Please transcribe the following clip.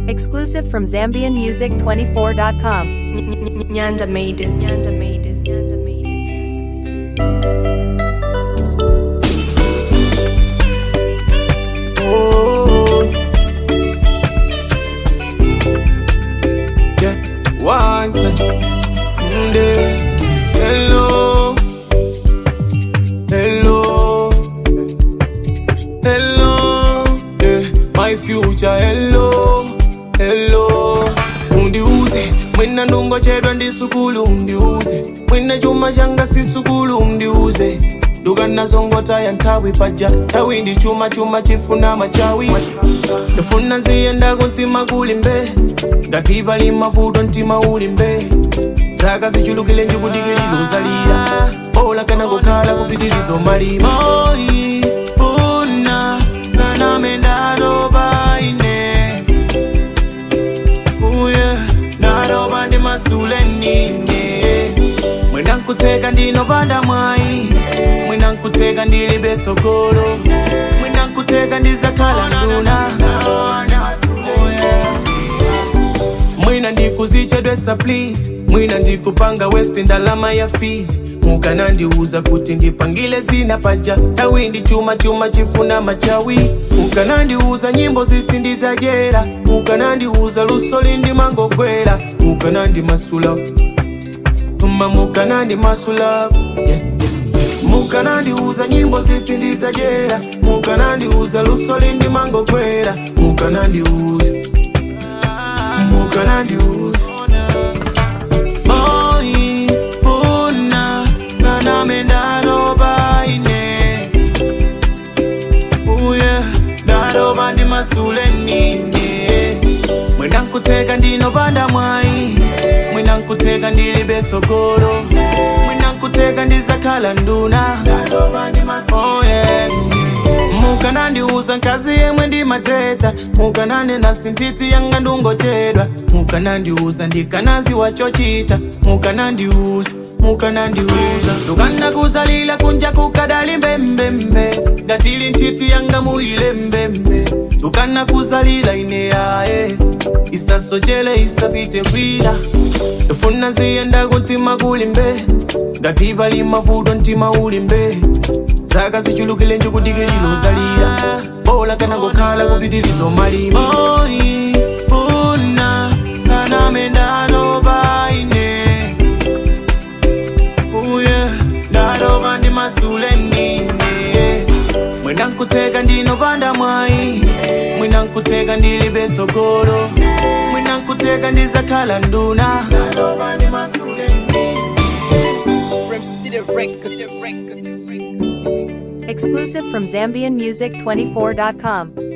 Exclusive from ZambianMusic24.com. Nyanda made it. Nyanda made it. Nyanda made it. Oh, yeah, one time, Mm, yeah. hello, hello, hello, yeah, my future, hello, hello, undiuze mwina ndungochedwa ndi sukulu undiuze mwina chuma changa si sukulu undiuze dukanazongotaya nthawi paja nthawi ndi chuma chuma chifuna machawi ndifuna ziyenda kuntima kuli mbe ngati pali mavuto mtima uli mbe zaka zichulukile njikudikilira uzalira ola kana kukhala kupitilizo malima Moi, una saname ndaloba ine uye ndaloba ndi masule nine mwina nkuteka ndinopanda mwayi mwina nkuteka ndilibe sogolo mwina nkuteka ndizakhala nduna mwina ndikuzichedwesa please mwina ndikupanga west ndalama ya fees mukanandiuza kuti ndipangile zina paja tawi ndi chuma chuma chifuna machawi mukanandiuza nyimbo zisindizajera mukanandiuza lusoli ndimangogwera mukanandimasula ma mukanandimasula yeah, yeah. mukanandiuza nyimbo zisindizajera mukanandiuza lusoli ndimangogwera mukanandiuza mukanandiuza moi una saname ndaloba ine uye ndaloba ndi masule nine mwina nkuteka ndinopanda mwayi mwina nkuteka ndilibe sogolo mwina nkuteka ndizakhala nduna oh, yeah. mukanandiuza nkazi yemwe ndimateta mukananena sintiti yanga ndungochedwa mukanandiuza ndikanazi wachochita mukanandiuza mukanandiuza ndukanakuzalila kunja kukadali mbembembe ngatili ntiti yanga muile mbembe ndukanakuzalila ine yaye isasochele isapite kwila ndifuna ziyenda kuntima kuli mbe ngati pali mavuto mtima uli mbe zaka zichulukile njikudikililo uzalira bola kana ngokhala kupitilizo malima Moi, una saname ndaloba ine uye ndaloba ndi masule nine mwina nkuteka ndinopanda mwayi mwina nkuteka ndilibe sogolo mwina nkuteka ndizakhala nduna ndaloba ndi masule nine Exclusive from ZambianMusic24.com.